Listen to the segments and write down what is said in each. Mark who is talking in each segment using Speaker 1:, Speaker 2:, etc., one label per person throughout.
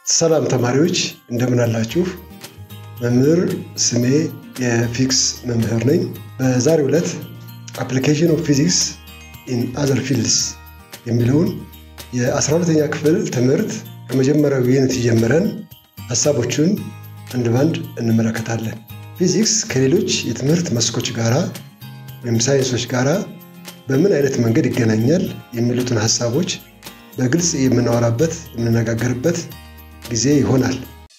Speaker 1: ሰላም ተማሪዎች እንደምን አላችሁ? መምህር ስሜ የፊዚክስ መምህር ነኝ። በዛሬው ዕለት አፕሊኬሽን ኦፍ ፊዚክስ ኢን አዘር ፊልድስ የሚለውን የ12ተኛ ክፍል ትምህርት ከመጀመሪያው ዩኒት ጀምረን ሀሳቦቹን አንድ ባንድ እንመለከታለን። ፊዚክስ ከሌሎች የትምህርት መስኮች ጋራ ወይም ሳይንሶች ጋራ በምን አይነት መንገድ ይገናኛል የሚሉትን ሀሳቦች በግልጽ የምናወራበት የምንነጋገርበት ጊዜ ይሆናል።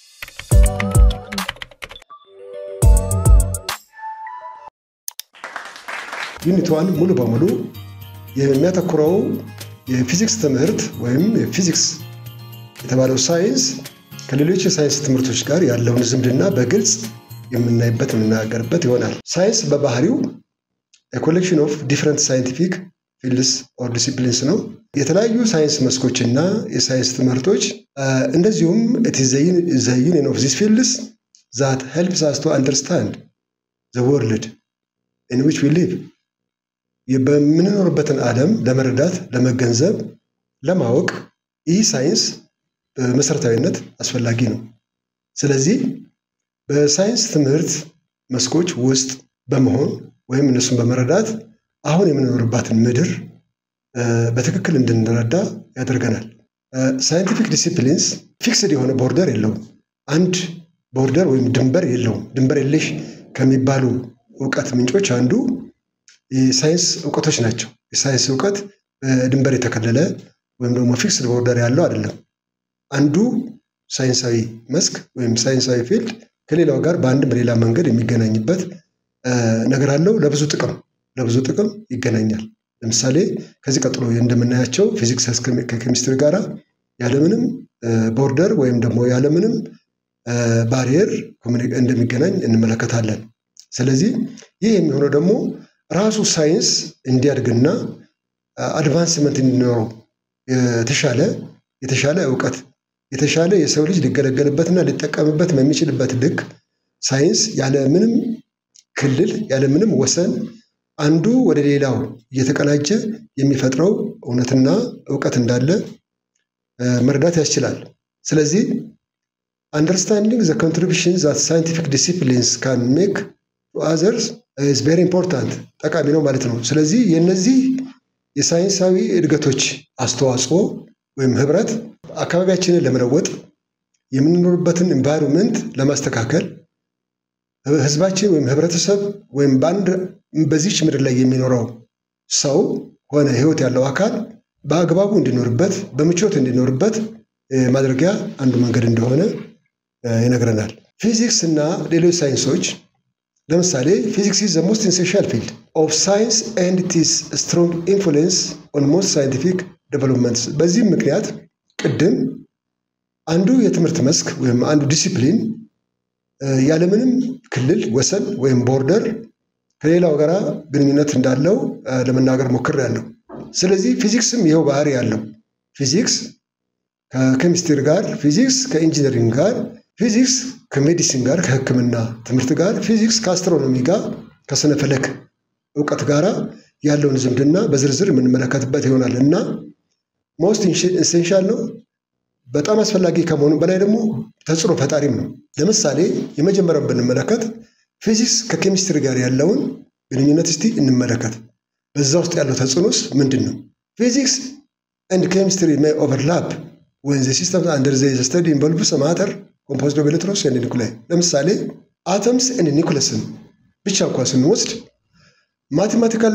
Speaker 1: ዩኒቷን ሙሉ በሙሉ የሚያተኩረው የፊዚክስ ትምህርት ወይም የፊዚክስ የተባለው ሳይንስ ከሌሎች የሳይንስ ትምህርቶች ጋር ያለውን ዝምድና በግልጽ የምናይበት የምንነጋገርበት ይሆናል። ሳይንስ በባህሪው ኮሌክሽን ኦፍ ዲፍረንት ሳይንቲፊክ ፊልድስ ኦር ዲሲፕሊንስ ነው። የተለያዩ ሳይንስ መስኮች እና የሳይንስ ትምህርቶች እንደዚሁም ዘ ዩኒየን ኦፍ ዚስ ፊልድስ ዛት ሄልፕስ አስ ቱ አንደርስታንድ ዘ ወርልድ ኢን ዊች ዊ ሊቭ በምንኖርበትን ዓለም ለመረዳት፣ ለመገንዘብ፣ ለማወቅ ይህ ሳይንስ በመሰረታዊነት አስፈላጊ ነው። ስለዚህ በሳይንስ ትምህርት መስኮች ውስጥ በመሆን ወይም እነሱን በመረዳት አሁን የምንኖርባትን ምድር በትክክል እንድንረዳ ያደርገናል። ሳይንቲፊክ ዲሲፕሊንስ ፊክስድ የሆነ ቦርደር የለውም። አንድ ቦርደር ወይም ድንበር የለውም። ድንበር የለሽ ከሚባሉ እውቀት ምንጮች አንዱ የሳይንስ እውቀቶች ናቸው። የሳይንስ እውቀት በድንበር የተከለለ ወይም ደግሞ ፊክስድ ቦርደር ያለው አይደለም። አንዱ ሳይንሳዊ መስክ ወይም ሳይንሳዊ ፊልድ ከሌላው ጋር በአንድም በሌላ መንገድ የሚገናኝበት ነገር አለው። ለብዙ ጥቅም ለብዙ ጥቅም ይገናኛል። ለምሳሌ ከዚህ ቀጥሎ እንደምናያቸው ፊዚክስ ከኬሚስትሪ ጋር ያለምንም ቦርደር ወይም ደግሞ ያለምንም ባሪየር እንደሚገናኝ እንመለከታለን። ስለዚህ ይህ የሚሆነው ደግሞ ራሱ ሳይንስ እንዲያድግና አድቫንስመንት እንዲኖረው የተሻለ የተሻለ እውቀት የተሻለ የሰው ልጅ ሊገለገልበትና ሊጠቀምበት በሚችልበት ልክ ሳይንስ ያለምንም ክልል ያለምንም ወሰን አንዱ ወደ ሌላው እየተቀናጀ የሚፈጥረው እውነትና እውቀት እንዳለ መረዳት ያስችላል። ስለዚህ አንደርስታንዲንግ ዘ ኮንትሪቢሽን ዛት ሳይንቲፊክ ዲሲፕሊንስ ካን ሜክ ቱ አዘርስ ኢዝ ቬሪ ኢምፖርታንት ጠቃሚ ነው ማለት ነው። ስለዚህ የእነዚህ የሳይንሳዊ እድገቶች አስተዋጽኦ ወይም ህብረት አካባቢያችንን ለመለወጥ የምንኖርበትን ኤንቫይሮንመንት ለማስተካከል ህዝባችን ወይም ህብረተሰብ ወይም በአንድ በዚች ምድር ላይ የሚኖረው ሰው ሆነ ህይወት ያለው አካል በአግባቡ እንዲኖርበት በምቾት እንዲኖርበት ማድረጊያ አንዱ መንገድ እንደሆነ ይነግረናል። ፊዚክስ እና ሌሎች ሳይንሶች ለምሳሌ ፊዚክስ ኢዝ ዘ ሞስት ኢንሴንሻል ፊልድ ኦፍ ሳይንስ ኤንድ ኢትስ ስትሮንግ ኢንፍሉዌንስ ኦን ሞስት ሳይንቲፊክ ዴቨሎፕመንትስ። በዚህም ምክንያት ቅድም አንዱ የትምህርት መስክ ወይም አንዱ ዲሲፕሊን ያለምንም ክልል ወሰን ወይም ቦርደር ከሌላው ጋር ግንኙነት እንዳለው ለመናገር ሞክሬያለሁ። ስለዚህ ፊዚክስም ይኸው ባህሪ ያለው ፊዚክስ ከኬሚስትሪ ጋር፣ ፊዚክስ ከኢንጂነሪንግ ጋር፣ ፊዚክስ ከሜዲሲን ጋር ከሕክምና ትምህርት ጋር፣ ፊዚክስ ከአስትሮኖሚ ጋር ከስነ ፈለክ እውቀት ጋር ያለውን ዝምድና በዝርዝር የምንመለከትበት ይሆናል እና ሞስት ኢንሴንሻል ነው። በጣም አስፈላጊ ከመሆኑ በላይ ደግሞ ተጽዕኖ ፈጣሪም ነው። ለምሳሌ የመጀመሪያውን ብንመለከት ፊዚክስ ከኬሚስትሪ ጋር ያለውን ግንኙነት እስቲ እንመለከት። በዛ ውስጥ ያለው ተጽዕኖስ ምንድን ነው? ፊዚክስ ኤንድ ኬሚስትሪ ሜይ ኦቨርላፕ ወን ዘ ሲስተም አንደር ዘ ስተዲ ኢንቮልቭስ ማተር ኮምፖዝድ ኦፍ ኤሌክትሮንስ ኤንድ ኒኩላይ። ለምሳሌ አተምስ ኤንድ ኒኩለስን ብቻ እንኳን ስንወስድ ማቴማቲካል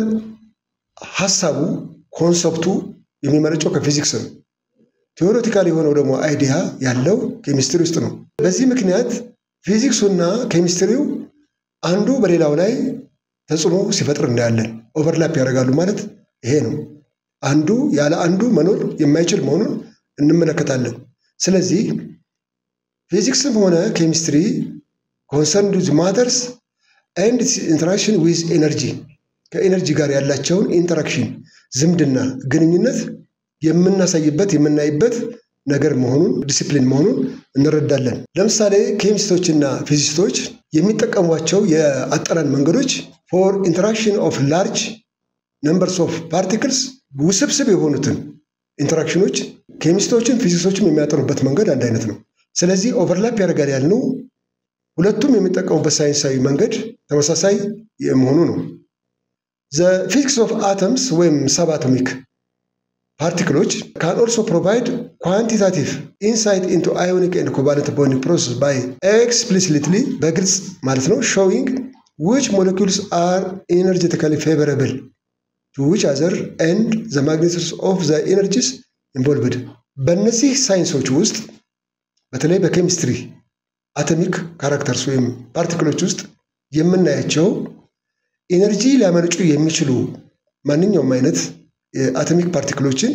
Speaker 1: ሀሳቡ ኮንሰፕቱ የሚመነጨው ከፊዚክስ ነው። ቴዎሬቲካል የሆነው ደግሞ አይዲያ ያለው ኬሚስትሪ ውስጥ ነው። በዚህ ምክንያት ፊዚክሱና ኬሚስትሪው አንዱ በሌላው ላይ ተጽዕኖ ሲፈጥር እናያለን። ኦቨርላፕ ያደርጋሉ ማለት ይሄ ነው። አንዱ ያለ አንዱ መኖር የማይችል መሆኑን እንመለከታለን። ስለዚህ ፊዚክስም ሆነ ኬሚስትሪ ኮንሰርንድ ዊዝ ማተርስ ኤንድ ኢንተራክሽን ዊዝ ኤነርጂ ከኤነርጂ ጋር ያላቸውን ኢንተራክሽን ዝምድና፣ ግንኙነት የምናሳይበት የምናይበት ነገር መሆኑን ዲሲፕሊን መሆኑን እንረዳለን። ለምሳሌ ኬሚስቶችና ፊዚስቶች የሚጠቀሟቸው የአጠራን መንገዶች ፎር ኢንተራክሽን ኦፍ ላርጅ ነምበርስ ኦፍ ፓርቲክልስ ውስብስብ የሆኑትን ኢንተራክሽኖች ኬሚስቶችን ፊዚክሶችም የሚያጠኑበት መንገድ አንድ አይነት ነው። ስለዚህ ኦቨርላፕ ያደርጋል ያልነው ሁለቱም የሚጠቀሙበት ሳይንሳዊ መንገድ ተመሳሳይ መሆኑ ነው። ዘ ፊዚክስ ኦፍ አተምስ ወይም ሰብ አቶሚክ ፓርቲክሎች ካን ኦልሶ ፕሮቫይድ ኳንቲታቲቭ ኢንሳይት ኢንቱ አዮኒክ ኤንድ ኮቫለንት ቦንዲንግ ፕሮሰስ ባይ ኤክስፕሊሲትሊ በግልጽ ማለት ነው ሾዊንግ ዊች ሞለኪውልስ አር ኢነርጀቲካሊ ፌቨረብል ቱ ዊች አዘር ኤንድ ዘ ማግኔቲክስ ኦፍ ዘ ኢነርጂስ ኢንቮልቭድ በእነዚህ ሳይንሶች ውስጥ በተለይ በኬሚስትሪ አቶሚክ ካራክተርስ ወይም ፓርቲክሎች ውስጥ የምናያቸው ኢነርጂ ሊያመነጩ የሚችሉ ማንኛውም አይነት የአቶሚክ ፓርቲክሎችን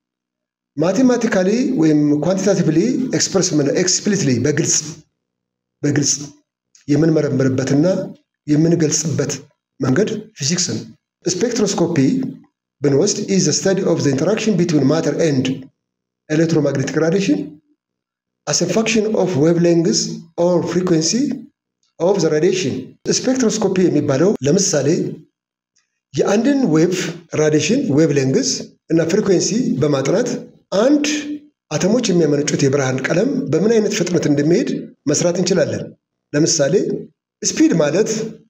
Speaker 1: ማቴማቲካሊ ወይም ኳንቲታቲቭሊ ኤክስፕረስ ኤክስፕሊትሊ በግልጽ በግልጽ የምንመረምርበትና የምንገልጽበት መንገድ ፊዚክስ ነው። ስፔክትሮስኮፒ ብንወስድ ኢዝ ስተዲ ኦፍ ዘ ኢንተራክሽን ቢትዊን ማተር ኤንድ ኤሌክትሮማግኔቲክ ራዲሽን as a function of wavelengths or frequency of the radiation ስፔክትሮስኮፒ የሚባለው ለምሳሌ የአንድን ዌቭ ራዲሽን ዌቭ ሌንግዝ እና ፍሪኩዌንሲ በማጥናት አንድ አተሞች የሚያመነጩት የብርሃን ቀለም በምን አይነት ፍጥነት እንደሚሄድ መስራት እንችላለን። ለምሳሌ ስፒድ ማለት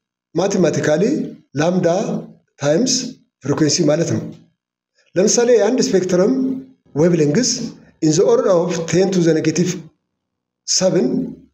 Speaker 1: ማቴማቲካሊ ላምዳ ታይምስ ፍሪኩዌንሲ ማለት ነው። ለምሳሌ የአንድ ስፔክትረም ዌቭ ሌንግዝ ኢን ዘ ኦርደር ኦፍ ቴን ቱ ዘ ኔጌቲቭ ሰብን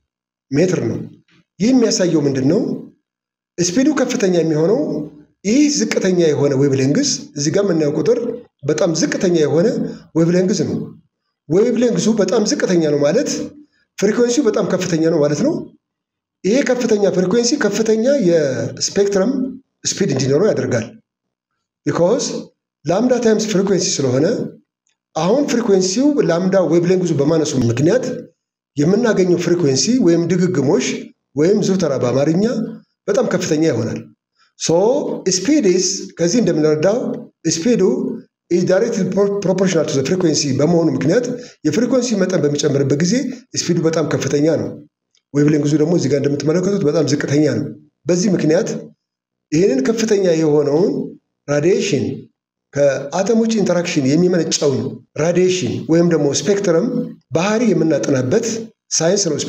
Speaker 1: ሜትር ነው። ይህ የሚያሳየው ምንድን ነው? ስፒዱ ከፍተኛ የሚሆነው ይህ ዝቅተኛ የሆነ ዌቭ ሌንግዝ እዚህ ጋር የምናየው ቁጥር በጣም ዝቅተኛ የሆነ ዌቭ ሌንግዝ ነው። ዌቭ ሌንግዙ በጣም ዝቅተኛ ነው ማለት ፍሪኩዌንሲው በጣም ከፍተኛ ነው ማለት ነው። ይሄ ከፍተኛ ፍሪኩዌንሲ ከፍተኛ የስፔክትረም ስፒድ እንዲኖረው ያደርጋል። ቢኮዝ ላምዳ ታይምስ ፍሪኩዌንሲ ስለሆነ አሁን ፍሪኩዌንሲው ላምዳ ዌቭ ሌንግዙ በማነሱ ምክንያት የምናገኘው ፍሪኩዌንሲ ወይም ድግግሞሽ ወይም ዙተራ በአማርኛ በጣም ከፍተኛ ይሆናል። ሶ ስፒድ ኢስ ከዚህ እንደምንረዳው ስፒዱ ኢዝ ዳይሬክትሊ ፕሮፖርሽናል ቱ ፍሪኩዌንሲ በመሆኑ ምክንያት የፍሪኩዌንሲ መጠን በሚጨምርበት ጊዜ ስፒዱ በጣም ከፍተኛ ነው። ዌቭ ሌንግዙ ደግሞ እዚህ ጋር እንደምትመለከቱት በጣም ዝቅተኛ ነው። በዚህ ምክንያት ይህንን ከፍተኛ የሆነውን ራዲዬሽን ከአተሞች ኢንተራክሽን የሚመነጨውን ራዲዬሽን ወይም ደግሞ ስፔክትረም ባህሪ የምናጠናበት ሳይንስ ነው፣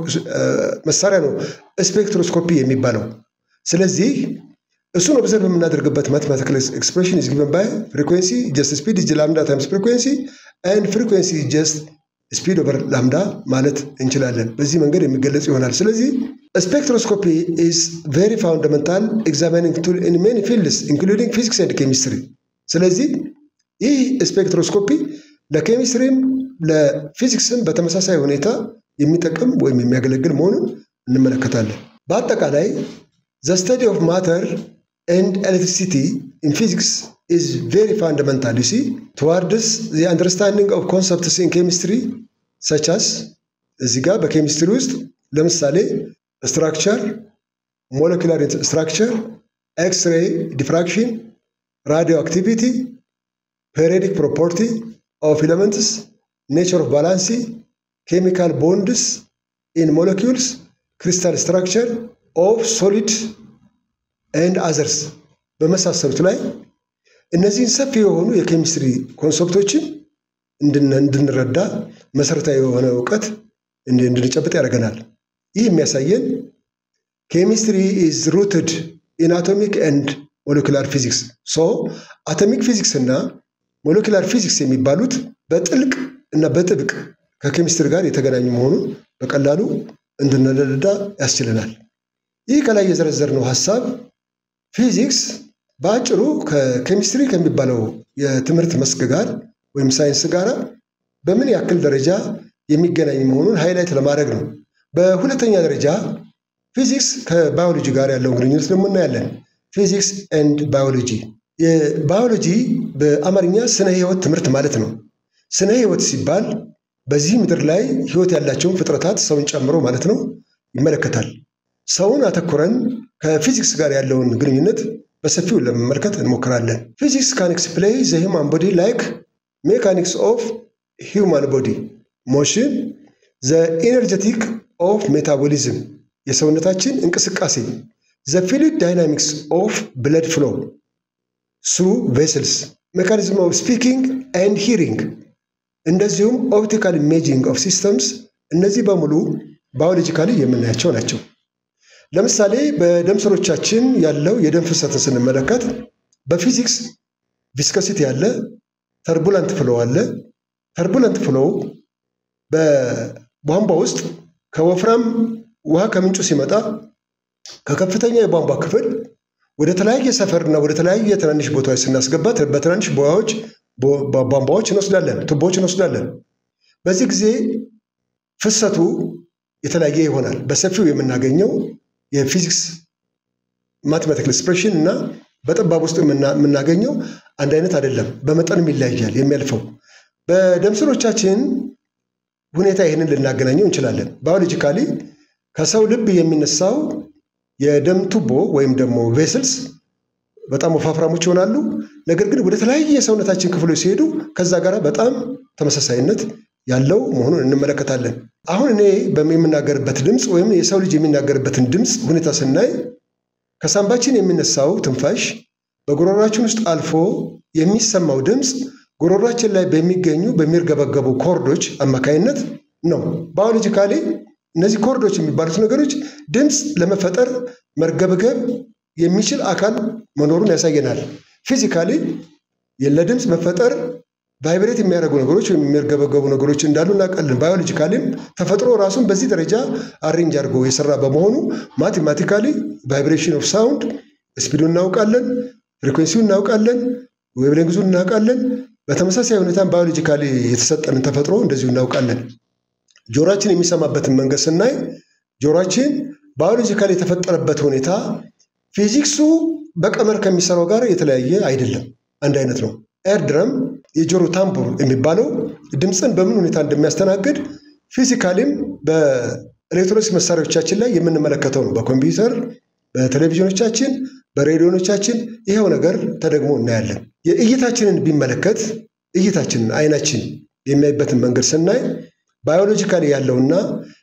Speaker 1: መሳሪያ ነው ስፔክትሮስኮፒ የሚባለው። ስለዚህ እሱን ኦብዘርቭ የምናደርግበት ማቴማቲካል ኤክስፕሬሽን ኢዝ ጊቨን ባይ ፍሪኩዌንሲ ጀስት ስፒድ ኢዝ ላምዳ ታይምስ ፍሪኩዌንሲ ኤንድ ፍሪኩዌንሲ ጀስት ስፒድ ኦቨር ላምዳ ማለት እንችላለን። በዚህ መንገድ የሚገለጽ ይሆናል። ስለዚህ ስፔክትሮስኮፒ ኢዝ ቬሪ ፋውንዳመንታል ኤግዛሚኒንግ ቱል ኢን ሜኒ ፊልድስ ኢንክሉዲንግ ፊዚክስ ኤንድ ኬሚስትሪ። ስለዚህ ይህ ስፔክትሮስኮፒ ለኬሚስትሪም ለፊዚክስም በተመሳሳይ ሁኔታ የሚጠቅም ወይም የሚያገለግል መሆኑን እንመለከታለን። በአጠቃላይ ዘ ስተዲ ኦፍ ማተር ኤንድ ኤሌክትሪሲቲ ኢን ፊዚክስ ኢዝ ቬሪ ፋንዳመንታል ዩ ሲ ትዋርድስ ዘ አንደርስታንዲንግ ኦፍ ኮንሰፕትስ ኢን ኬሚስትሪ ሰቻስ እዚህ ጋር በኬሚስትሪ ውስጥ ለምሳሌ ስትራክቸር፣ ሞለኪላር ስትራክቸር፣ ኤክስሬይ ዲፍራክሽን፣ ራዲዮ አክቲቪቲ፣ ፔሪዮዲክ ፕሮፐርቲ ኦፍ ኤሌመንትስ፣ ኔቸር ኦፍ ባላንሲ፣ ኬሚካል ቦንድስ ኢን ሞለኪውልስ፣ ክሪስታል ስትራክቸር ኦፍ ሶሊድ ኤንድ አዘርስ በመሳሰሉት ላይ እነዚህን ሰፊ የሆኑ የኬሚስትሪ ኮንሰፕቶችን እንድንረዳ መሰረታዊ የሆነ እውቀት እንድንጨብጥ ያደርገናል። ይህ የሚያሳየን ኬሚስትሪ ኢዝ ሩትድ ኢን አቶሚክ ኤንድ ሞለኪላር ፊዚክስ ሶ አቶሚክ ፊዚክስ እና ሞለኪላር ፊዚክስ የሚባሉት በጥልቅ እና በጥብቅ ከኬሚስትሪ ጋር የተገናኙ መሆኑን በቀላሉ እንድንረዳ ያስችለናል። ይህ ከላይ የዘረዘርነው ሀሳብ ፊዚክስ በአጭሩ ከኬሚስትሪ ከሚባለው የትምህርት መስክ ጋር ወይም ሳይንስ ጋር በምን ያክል ደረጃ የሚገናኝ መሆኑን ሃይላይት ለማድረግ ነው። በሁለተኛ ደረጃ ፊዚክስ ከባዮሎጂ ጋር ያለውን ግንኙነት ደግሞ እናያለን። ፊዚክስ ኤንድ ባዮሎጂ የባዮሎጂ በአማርኛ ስነ ህይወት ትምህርት ማለት ነው። ስነ ህይወት ሲባል በዚህ ምድር ላይ ህይወት ያላቸውን ፍጥረታት ሰውን ጨምሮ ማለት ነው ይመለከታል። ሰውን አተኩረን ከፊዚክስ ጋር ያለውን ግንኙነት በሰፊው ለመመልከት እንሞክራለን። ፊዚክስ ካን ኤክስፕሌይ ዘ ሂውማን ቦዲ ላይክ ሜካኒክስ ኦፍ ሂውማን ቦዲ ሞሽን ዘ ኢነርጀቲክ ኦፍ ሜታቦሊዝም የሰውነታችን እንቅስቃሴ ዘ ፍሉይድ ዳይናሚክስ ኦፍ ብለድ ፍሎ ስሩ ቬስልስ ሜካኒዝም ኦፍ ስፒኪንግ ኤንድ ሂሪንግ እንደዚሁም ኦፕቲካል ኢሜጂንግ ኦፍ ሲስተምስ እነዚህ በሙሉ ባዮሎጂካሊ የምናያቸው ናቸው። ለምሳሌ በደም ስሮቻችን ያለው የደም ፍሰትን ስንመለከት በፊዚክስ ቪስኮሲቲ ያለ ተርቡላንት ፍሎ አለ። ተርቡላንት ፍሎ በቧንቧ ውስጥ ከወፍራም ውሃ ከምንጩ ሲመጣ ከከፍተኛ የቧንቧ ክፍል ወደ ተለያየ ሰፈርና ወደ ተለያየ ትናንሽ ቦታዎች ስናስገባት በትናንሽ ቦያዎች ቧንቧዎች እንወስዳለን፣ ቱቦዎች እንወስዳለን። በዚህ ጊዜ ፍሰቱ የተለያየ ይሆናል። በሰፊው የምናገኘው የፊዚክስ ማቴማቲካል ኤክስፕሬሽን እና በጠባብ ውስጥ የምናገኘው አንድ አይነት አይደለም። በመጠንም ይለያያል የሚያልፈው። በደም ስሮቻችን ሁኔታ ይህንን ልናገናኘው እንችላለን። ባዮሎጂካሊ ከሰው ልብ የሚነሳው የደም ቱቦ ወይም ደግሞ ቬስልስ በጣም ወፋፍራሞች ይሆናሉ። ነገር ግን ወደ ተለያየ የሰውነታችን ክፍሎች ሲሄዱ ከዛ ጋር በጣም ተመሳሳይነት ያለው መሆኑን እንመለከታለን። አሁን እኔ የምናገርበት ድምፅ ወይም የሰው ልጅ የሚናገርበትን ድምፅ ሁኔታ ስናይ ከሳምባችን የሚነሳው ትንፋሽ በጉሮሯችን ውስጥ አልፎ የሚሰማው ድምፅ ጉሮሯችን ላይ በሚገኙ በሚርገበገቡ ኮርዶች አማካይነት ነው። ባዮሎጂካሊ እነዚህ ኮርዶች የሚባሉት ነገሮች ድምፅ ለመፈጠር መርገብገብ የሚችል አካል መኖሩን ያሳየናል። ፊዚካሊ ለድምፅ መፈጠር ቫይብሬት የሚያደርጉ ነገሮች ወይም የሚርገበገቡ ነገሮች እንዳሉ እናውቃለን። ባዮሎጂካሊም ተፈጥሮ ራሱን በዚህ ደረጃ አሬንጅ አድርጎ የሰራ በመሆኑ ማቴማቲካሊ ቫይብሬሽን ኦፍ ሳውንድ ስፒዱን እናውቃለን፣ ፍሪኩዌንሲውን እናውቃለን፣ ዌቭሌንግዙን እናውቃለን። በተመሳሳይ ሁኔታም ባዮሎጂካሊ የተሰጠንን ተፈጥሮ እንደዚሁ እናውቃለን። ጆሮአችን የሚሰማበትን መንገድ ስናይ ጆሮአችን ባዮሎጂካሊ የተፈጠረበት ሁኔታ ፊዚክሱ በቀመር ከሚሰራው ጋር የተለያየ አይደለም፣ አንድ አይነት ነው። ኤርድረም የጆሮ ታምቡር የሚባለው ድምፅን በምን ሁኔታ እንደሚያስተናግድ ፊዚካሊም በኤሌክትሮኒክስ መሳሪያዎቻችን ላይ የምንመለከተው ነው። በኮምፒውተር፣ በቴሌቪዥኖቻችን፣ በሬዲዮኖቻችን ይኸው ነገር ተደግሞ እናያለን። የእይታችንን ቢመለከት እይታችንን አይናችን የሚያይበትን መንገድ ስናይ ባዮሎጂካሊ ያለውና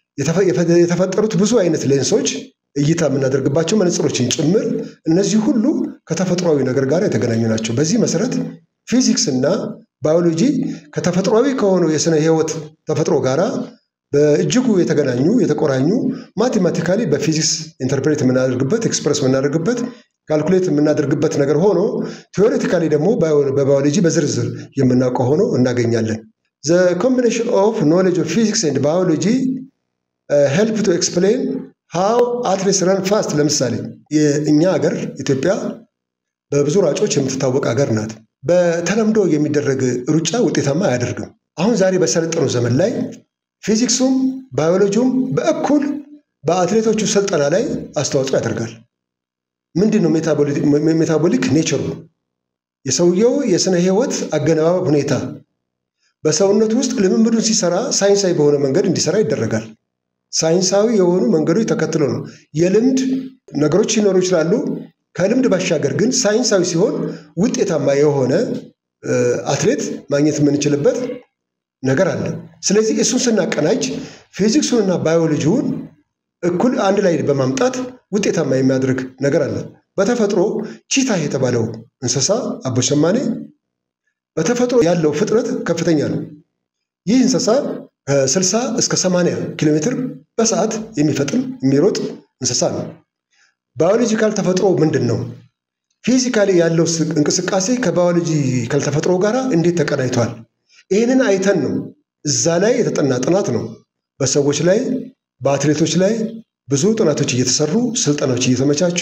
Speaker 1: የተፈጠሩት ብዙ አይነት ሌንሶች እይታ የምናደርግባቸው መነጽሮችን ጭምር እነዚህ ሁሉ ከተፈጥሯዊ ነገር ጋር የተገናኙ ናቸው። በዚህ መሰረት ፊዚክስ እና ባዮሎጂ ከተፈጥሯዊ ከሆነው የስነ ህይወት ተፈጥሮ ጋር በእጅጉ የተገናኙ የተቆራኙ ማቴማቲካሊ በፊዚክስ ኢንተርፕሬት የምናደርግበት ኤክስፕረስ የምናደርግበት ካልኩሌት የምናደርግበት ነገር ሆኖ ቴዎሬቲካሊ ደግሞ በባዮሎጂ በዝርዝር የምናውቀው ሆኖ እናገኛለን። ዘ ኮምቢኔሽን ኦፍ ኖሌጅ ኦፍ ፊዚክስ ኤንድ ባዮሎጂ ሄልፕ ቱ ኤክስፕሌን ሃው አትሌትስ ረን ፋስት። ለምሳሌ የእኛ ሀገር ኢትዮጵያ በብዙ ሯጮች የምትታወቅ ሀገር ናት። በተለምዶ የሚደረግ ሩጫ ውጤታማ አያደርግም። አሁን ዛሬ በሰለጠነው ዘመን ላይ ፊዚክሱም ባዮሎጂውም በእኩል በአትሌቶቹ ስልጠና ላይ አስተዋጽኦ ያደርጋል። ምንድን ነው ሜታቦሊክ ኔቸሩ? የሰውየው የስነ ህይወት አገነባበብ ሁኔታ በሰውነቱ ውስጥ ልምምዱን ሲሰራ ሳይንሳዊ በሆነ መንገድ እንዲሰራ ይደረጋል። ሳይንሳዊ የሆኑ መንገዶች ተከትሎ ነው። የልምድ ነገሮች ሊኖሩ ይችላሉ። ከልምድ ባሻገር ግን ሳይንሳዊ ሲሆን ውጤታማ የሆነ አትሌት ማግኘት የምንችልበት ነገር አለ። ስለዚህ እሱን ስናቀናጅ ፊዚክሱንና ባዮሎጂውን እኩል አንድ ላይ በማምጣት ውጤታማ የሚያደርግ ነገር አለ። በተፈጥሮ ቺታ የተባለው እንስሳ አቦሸማኔ በተፈጥሮ ያለው ፍጥነት ከፍተኛ ነው። ይህ እንስሳ ከ60 እስከ 80 ኪሎ ሜትር በሰዓት የሚፈጥን የሚሮጥ እንስሳ ነው። ባዮሎጂካል ተፈጥሮ ምንድን ነው? ፊዚካሊ ያለው እንቅስቃሴ ከባዮሎጂካል ተፈጥሮ ጋር እንዴት ተቀናይቷል? ይህንን አይተን ነው እዛ ላይ የተጠና ጥናት ነው። በሰዎች ላይ በአትሌቶች ላይ ብዙ ጥናቶች እየተሰሩ ስልጠናዎች እየተመቻቹ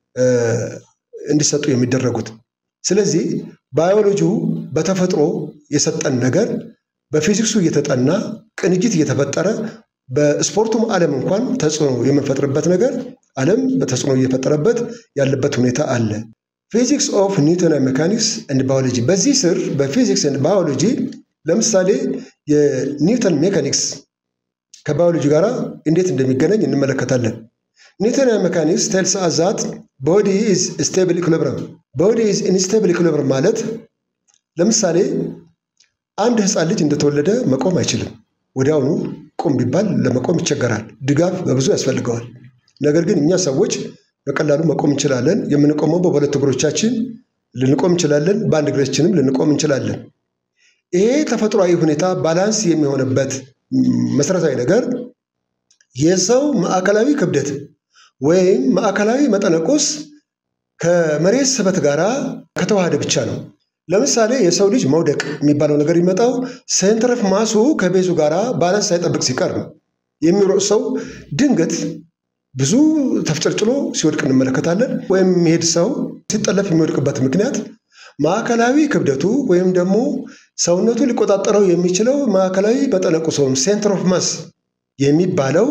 Speaker 1: እንዲሰጡ የሚደረጉት። ስለዚህ ባዮሎጂው በተፈጥሮ የሰጠን ነገር በፊዚክሱ እየተጠና ቅንጅት እየተፈጠረ በስፖርቱም ዓለም እንኳን ተጽዕኖ የምንፈጥርበት ነገር ዓለም በተጽዕኖ እየፈጠረበት ያለበት ሁኔታ አለ። ፊዚክስ ኦፍ ኒውተን ሜካኒክስ ኤንድ ባዮሎጂ። በዚህ ስር በፊዚክስ ኤንድ ባዮሎጂ ለምሳሌ የኒውተን ሜካኒክስ ከባዮሎጂ ጋር እንዴት እንደሚገናኝ እንመለከታለን። ኒውተን ሜካኒክስ ቴልስ አስ ዛት ቦዲ ኢዝ ስቴብል ኢኩሊብረም። ቦዲ ኢዝ ኢንስቴብል ኢኩሊብረም ማለት ለምሳሌ አንድ ህፃን ልጅ እንደተወለደ መቆም አይችልም። ወዲያውኑ ቁም ቢባል ለመቆም ይቸገራል። ድጋፍ በብዙ ያስፈልገዋል። ነገር ግን እኛ ሰዎች በቀላሉ መቆም እንችላለን። የምንቆመው በሁለት እግሮቻችን ልንቆም እንችላለን። በአንድ እግራችንም ልንቆም እንችላለን። ይሄ ተፈጥሯዊ ሁኔታ ባላንስ የሚሆንበት መሰረታዊ ነገር የሰው ማዕከላዊ ክብደት ወይም ማዕከላዊ መጠነቁስ ከመሬት ስበት ጋር ከተዋሃደ ብቻ ነው። ለምሳሌ የሰው ልጅ መውደቅ የሚባለው ነገር የሚመጣው ሴንተር ኦፍ ማሱ ከቤዙ ጋር ባላንስ ሳይጠብቅ ሲቀር ነው። የሚሮጥ ሰው ድንገት ብዙ ተፍጨርጭሎ ሲወድቅ እንመለከታለን። ወይም የሚሄድ ሰው ሲጠለፍ የሚወድቅበት ምክንያት ማዕከላዊ ክብደቱ ወይም ደግሞ ሰውነቱ ሊቆጣጠረው የሚችለው ማዕከላዊ መጠነቁስ ወይም ሴንተር ኦፍ ማስ የሚባለው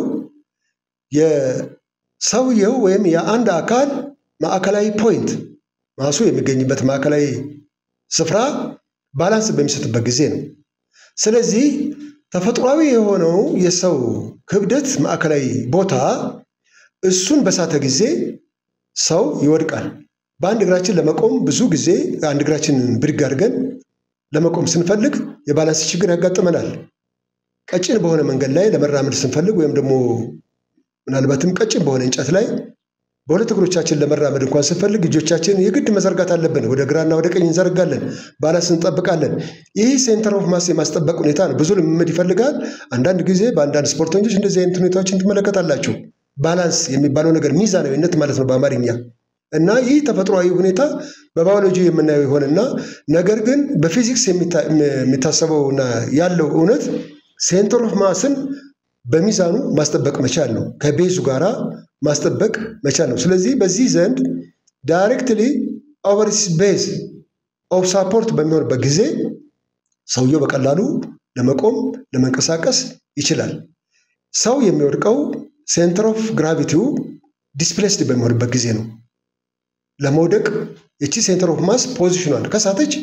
Speaker 1: የሰውየው ወይም የአንድ አካል ማዕከላዊ ፖይንት ማሱ የሚገኝበት ማዕከላዊ ስፍራ ባላንስ በሚሰጥበት ጊዜ ነው። ስለዚህ ተፈጥሯዊ የሆነው የሰው ክብደት ማዕከላዊ ቦታ እሱን በሳተ ጊዜ ሰው ይወድቃል። በአንድ እግራችን ለመቆም ብዙ ጊዜ አንድ እግራችንን ብድግ አድርገን ለመቆም ስንፈልግ የባላንስ ችግር ያጋጥመናል። ቀጭን በሆነ መንገድ ላይ ለመራመድ ስንፈልግ ወይም ደግሞ ምናልባትም ቀጭን በሆነ እንጨት ላይ በሁለት እግሮቻችን ለመራመድ እንኳን ስንፈልግ እጆቻችን የግድ መዘርጋት አለብን። ወደ ግራና ወደ ቀኝ እንዘረጋለን፣ ባላንስ እንጠብቃለን። ይህ ሴንተር ኦፍ ማስ የማስጠበቅ ሁኔታ ነው። ብዙ ልምምድ ይፈልጋል። አንዳንድ ጊዜ በአንዳንድ ስፖርተኞች እንደዚህ አይነት ሁኔታዎችን ትመለከታላችሁ። ባላንስ የሚባለው ነገር ሚዛናዊነት ማለት ነው በአማርኛ እና ይህ ተፈጥሯዊ ሁኔታ በባዮሎጂ የምናየው ይሆንና ነገር ግን በፊዚክስ የሚታሰበውና ያለው እውነት ሴንተር ኦፍ ማስን በሚዛኑ ማስጠበቅ መቻል ነው። ከቤዙ ጋራ ማስጠበቅ መቻል ነው። ስለዚህ በዚህ ዘንድ ዳይሬክትሊ ኦቨር ቤዝ ኦፍ ሳፖርት በሚሆንበት ጊዜ ሰውየው በቀላሉ ለመቆም ለመንቀሳቀስ ይችላል። ሰው የሚወድቀው ሴንተር ኦፍ ግራቪቲው ዲስፕሌስድ በሚሆንበት ጊዜ ነው። ለመውደቅ የቺ ሴንተር ኦፍ ማስ ፖዚሽኗን ከሳተች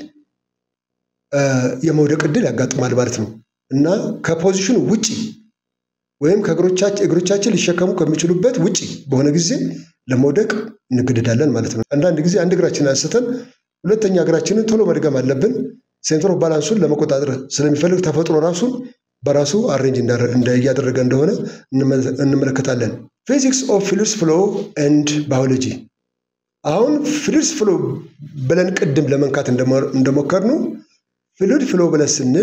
Speaker 1: የመውደቅ እድል ያጋጥማል ማለት ነው እና ከፖዚሽኑ ውጪ ወይም እግሮቻችን ሊሸከሙ ከሚችሉበት ውጪ በሆነ ጊዜ ለመውደቅ እንገደዳለን ማለት ነው። አንዳንድ ጊዜ አንድ እግራችንን አንስተን ሁለተኛ እግራችንን ቶሎ መድገም አለብን። ሴንተር ኦፍ ባላንሱን ለመቆጣጠር ስለሚፈልግ ተፈጥሮ ራሱን በራሱ አሬንጅ እያደረገ እንደሆነ እንመለከታለን። ፊዚክስ ኦፍ ፍሉይድስ ፍሎ ኤንድ ባዮሎጂ አሁን ፍሉይድስ ፍሎ ብለን ቅድም ለመንካት እንደሞከርነው ፍሉይድ ፍሎ ብለን ስንል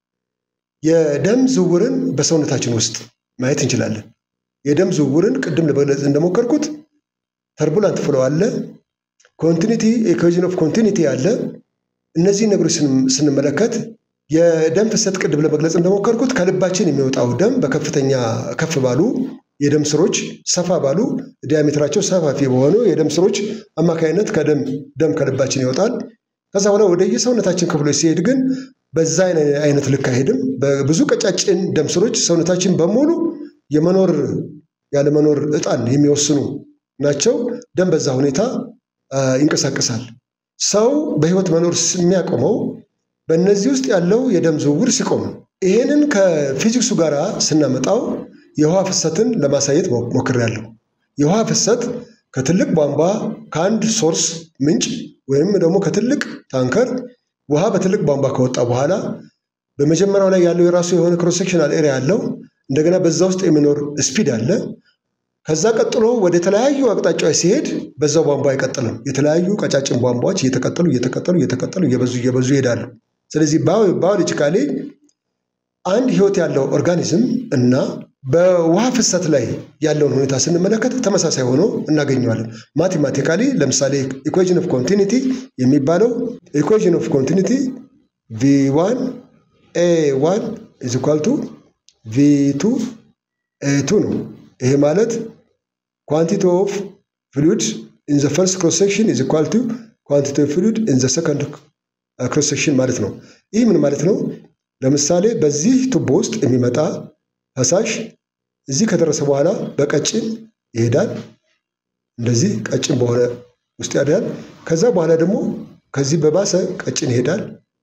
Speaker 1: የደም ዝውውርን በሰውነታችን ውስጥ ማየት እንችላለን። የደም ዝውውርን ቅድም ለመግለጽ እንደሞከርኩት ተርቡላንት ፍሎ አለ፣ ኮንቲኒቲ ኢኩዌዥን ኦፍ ኮንቲኒቲ አለ። እነዚህ ነገሮች ስንመለከት የደም ፍሰት ቅድም ለመግለጽ እንደሞከርኩት ከልባችን የሚወጣው ደም በከፍተኛ ከፍ ባሉ የደም ስሮች ሰፋ ባሉ ዲያሜትራቸው ሰፋፊ በሆኑ የደም ስሮች አማካኝነት ከደም ደም ከልባችን ይወጣል። ከዛ በኋላ ወደ የሰውነታችን ክፍሎች ሲሄድ ግን በዛ አይነት ልክ አይሄድም። በብዙ ቀጫጭን ደም ስሮች ሰውነታችን በሙሉ የመኖር ያለመኖር እጣን የሚወስኑ ናቸው። ደም በዛ ሁኔታ ይንቀሳቀሳል። ሰው በህይወት መኖር የሚያቆመው በእነዚህ ውስጥ ያለው የደም ዝውውር ሲቆም ነው። ይሄንን ከፊዚክሱ ጋር ስናመጣው የውሃ ፍሰትን ለማሳየት ሞክሬያለሁ። የውሃ ፍሰት ከትልቅ ቧንቧ ከአንድ ሶርስ ምንጭ ወይም ደግሞ ከትልቅ ታንከር ውሃ በትልቅ ቧንቧ ከወጣ በኋላ በመጀመሪያው ላይ ያለው የራሱ የሆነ ክሮሴክሽናል ኤሪያ አለው። እንደገና በዛ ውስጥ የሚኖር ስፒድ አለ። ከዛ ቀጥሎ ወደ ተለያዩ አቅጣጫዎች ሲሄድ በዛው ቧንቧ አይቀጥልም። የተለያዩ ቀጫጭን ቧንቧዎች እየተቀጠሉ እየተቀጠሉ እየተቀጠሉ እየበዙ እየበዙ ይሄዳሉ። ስለዚህ ባዮሎጂካሊ አንድ ህይወት ያለው ኦርጋኒዝም እና በውሃ ፍሰት ላይ ያለውን ሁኔታ ስንመለከት ተመሳሳይ ሆኖ እናገኘዋለን። ማቴማቲካሊ ለምሳሌ ኢኩዌዥን ኦፍ ኮንቲኒቲ የሚባለው ኢኩዌዥን ኦፍ ኮንቲኒቲ ቪ ዋን ኤ ዋን ኢዝ ኢኳል ቱ ቪ ቱ ኤ ቱ ነው። ይሄ ማለት ኳንቲቲ ኦፍ ፍሉድ ኢን ዘ ፈርስት ክሮስ ሴክሽን ኢዝ ኢኳል ቱ ኳንቲቲ ኦፍ ፍሉድ ኢን ዘ ሰከንድ ክሮስ ሴክሽን ማለት ነው። ይህ ምን ማለት ነው? ለምሳሌ በዚህ ቱቦ ውስጥ የሚመጣ ፈሳሽ እዚህ ከደረሰ በኋላ በቀጭን ይሄዳል። እንደዚህ ቀጭን በሆነ ውስጥ ያድራል። ከዛ በኋላ ደግሞ ከዚህ በባሰ ቀጭን ይሄዳል።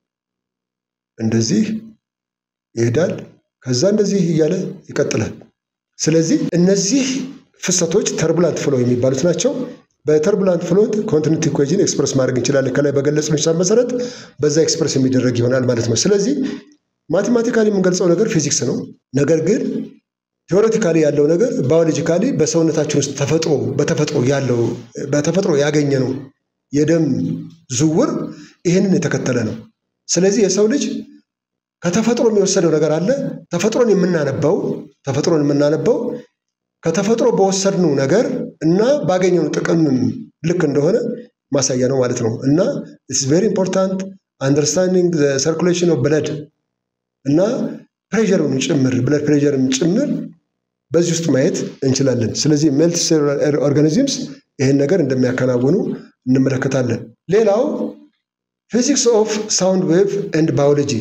Speaker 1: እንደዚህ ይሄዳል። ከዛ እንደዚህ እያለ ይቀጥላል። ስለዚህ እነዚህ ፍሰቶች ተርቡላንት ፍሎ የሚባሉት ናቸው። በተርቡላንት ፍሎት ኮንቲኒቲ ኢኩዌዥን ኤክስፕረስ ማድረግ እንችላለን። ከላይ በገለጽነው ሂሳብ መሰረት በዛ ኤክስፕረስ የሚደረግ ይሆናል ማለት ነው። ስለዚህ ማቴማቲካሊ የምንገልጸው ነገር ፊዚክስ ነው። ነገር ግን ቴዎሬቲካሊ ያለው ነገር ባዮሎጂካሊ በሰውነታችን ውስጥ ተፈጥሮ በተፈጥሮ ያለው በተፈጥሮ ያገኘ ነው የደም ዝውውር ይህንን የተከተለ ነው። ስለዚህ የሰው ልጅ ከተፈጥሮ የሚወሰደው ነገር አለ። ተፈጥሮን የምናነበው ተፈጥሮን የምናነበው ከተፈጥሮ በወሰድነው ነገር እና ባገኘው ጥቅም ልክ እንደሆነ ማሳያ ነው ማለት ነው እና ኢትስ ቬሪ ኢምፖርታንት አንደርስታንዲንግ ሰርኩሌሽን ኦፍ ብለድ እና ፕሬዠርን ጭምር ብለድ ፕሬዠርን ጭምር በዚህ ውስጥ ማየት እንችላለን። ስለዚህ መልቲ ሴሉላር ኦርጋኒዝምስ ይህን ነገር እንደሚያከናውኑ እንመለከታለን። ሌላው ፊዚክስ ኦፍ ሳውንድ ዌቭ ኤንድ ባዮሎጂ።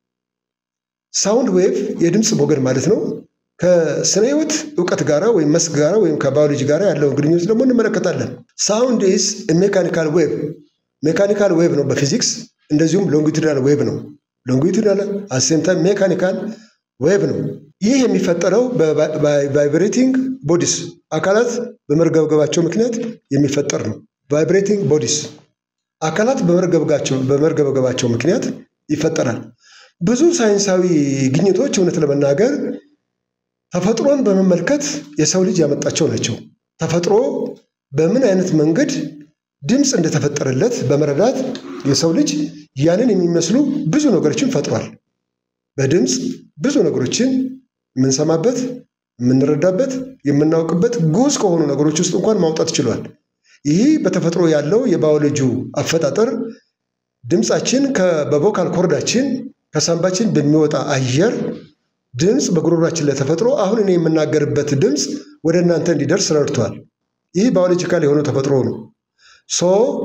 Speaker 1: ሳውንድ ዌቭ የድምፅ ሞገድ ማለት ነው። ከስነ ህይወት እውቀት ጋር ወይም መስክ ጋር ወይም ከባዮሎጂ ጋር ያለውን ግንኙነት ደግሞ እንመለከታለን። ሳውንድ ኢዝ ሜካኒካል ዌቭ ሜካኒካል ዌቭ ነው በፊዚክስ እንደዚሁም ሎንጊቱዳል ዌቭ ነው። ሎንጊቱዳል አሴም ታይም ሜካኒካል ዌቭ ነው። ይህ የሚፈጠረው በቫይብሬቲንግ ቦዲስ አካላት በመርገብገባቸው ምክንያት የሚፈጠር ነው። ቫይብሬቲንግ ቦዲስ አካላት በመርገብገባቸው ምክንያት ይፈጠራል። ብዙ ሳይንሳዊ ግኝቶች እውነት ለመናገር ተፈጥሮን በመመልከት የሰው ልጅ ያመጣቸው ናቸው። ተፈጥሮ በምን አይነት መንገድ ድምፅ እንደተፈጠረለት በመረዳት የሰው ልጅ ያንን የሚመስሉ ብዙ ነገሮችን ፈጥሯል። በድምፅ ብዙ ነገሮችን የምንሰማበት፣ የምንረዳበት፣ የምናውቅበት ጉዝ ከሆኑ ነገሮች ውስጥ እንኳን ማውጣት ችሏል። ይህ በተፈጥሮ ያለው የባዮሎጂው አፈጣጠር ድምፃችን በቮካል ኮርዳችን ከሳምባችን በሚወጣ አየር ድምፅ በጉሮሯችን ላይ ተፈጥሮ አሁን እኔ የምናገርበት ድምፅ ወደ እናንተ እንዲደርስ ረድቷል። ይህ ባዮሎጂካል የሆነው ተፈጥሮ ነው። ሶ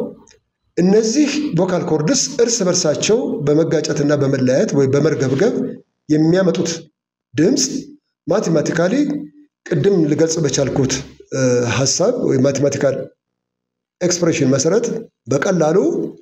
Speaker 1: እነዚህ ቮካል ኮርድስ እርስ በርሳቸው በመጋጨትና በመለያየት ወይም በመርገብገብ የሚያመጡት ድምፅ ማቴማቲካሊ ቅድም ልገልጽ በቻልኩት ሀሳብ ወይም ማቴማቲካል ኤክስፕሬሽን መሰረት በቀላሉ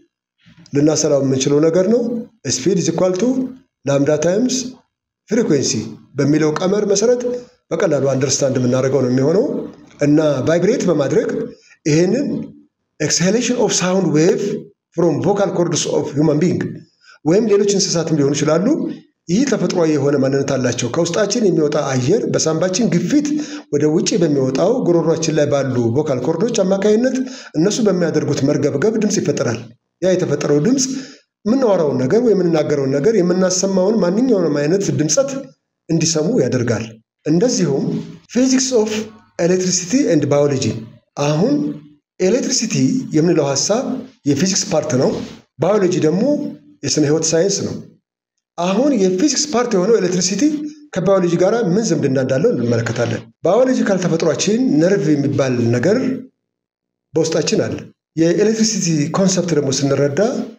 Speaker 1: ልናሰላው የምንችለው ነገር ነው። ስፒድ ኢዝ ኢኳል ቱ ላምዳ ታይምስ ፍሪኩዌንሲ በሚለው ቀመር መሰረት በቀላሉ አንደርስታንድ የምናደርገው ነው የሚሆነው እና ቫይብሬት በማድረግ ይህንን ኤክስሄሌሽን ኦፍ ሳውንድ ዌቭ ፍሮም ቮካል ኮርድስ ኦፍ ሁማን ቢንግ ወይም ሌሎች እንስሳትም ሊሆኑ ይችላሉ። ይህ ተፈጥሯዊ የሆነ ማንነት አላቸው። ከውስጣችን የሚወጣ አየር በሳምባችን ግፊት ወደ ውጭ በሚወጣው ጉሮሯችን ላይ ባሉ ቮካል ኮርዶች አማካኝነት እነሱ በሚያደርጉት መርገብገብ ድምፅ ይፈጠራል። ያ የተፈጠረው ድምፅ የምናወራውን ነገር ወይ የምንናገረውን ነገር የምናሰማውን ማንኛውንም አይነት ድምፀት እንዲሰሙ ያደርጋል። እንደዚሁም ፊዚክስ ኦፍ ኤሌክትሪሲቲ ኤንድ ባዮሎጂ አሁን ኤሌክትሪሲቲ የምንለው ሀሳብ የፊዚክስ ፓርት ነው። ባዮሎጂ ደግሞ የስነ ህይወት ሳይንስ ነው። አሁን የፊዚክስ ፓርት የሆነው ኤሌክትሪሲቲ ከባዮሎጂ ጋር ምን ዝምድና እንዳለው እንመለከታለን። ባዮሎጂካል ተፈጥሯችን ነርቭ የሚባል ነገር በውስጣችን አለ። የኤሌክትሪሲቲ ኮንሰፕት ደግሞ ስንረዳ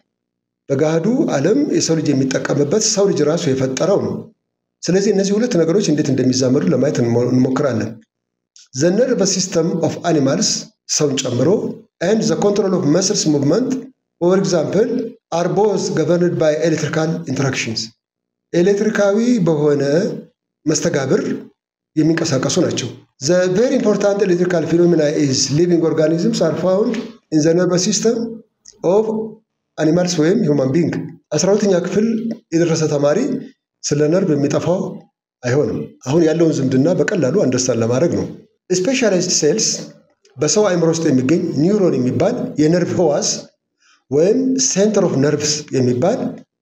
Speaker 1: በገሃዱ ዓለም የሰው ልጅ የሚጠቀምበት ሰው ልጅ ራሱ የፈጠረው ነው። ስለዚህ እነዚህ ሁለት ነገሮች እንዴት እንደሚዛመዱ ለማየት እንሞክራለን። ዘ ነርቨስ ሲስተም ኦፍ አኒማልስ ሰውን ጨምሮ ኤንድ ዘ ኮንትሮል ኦፍ መስልስ ሙቭመንት ፎር ኤግዛምፕል አር ቦዝ ገቨርንድ ባይ ኤሌክትሪካል ኢንተራክሽንስ ኤሌክትሪካዊ በሆነ መስተጋብር የሚንቀሳቀሱ ናቸው። ዘ ቬሪ ኢምፖርታንት ኤሌክትሪካል ፊኖሚና ኢዝ ሊቪንግ ኦርጋኒዝምስ አር ፋውንድ ኢን ዘ ነርቨስ ሲስተም ኦፍ አኒማልስ ወይም ሁማን ቢንግ። አስራ ሁለተኛ ክፍል የደረሰ ተማሪ ስለ ነርቭ የሚጠፋው አይሆንም። አሁን ያለውን ዝምድና በቀላሉ አንደርስታንድ ለማድረግ ነው። ስፔሻላይዝድ ሴልስ በሰው አእምሮ ውስጥ የሚገኝ ኒውሮን የሚባል የነርቭ ህዋስ ወይም ሴንተር ኦፍ ነርቭስ የሚባል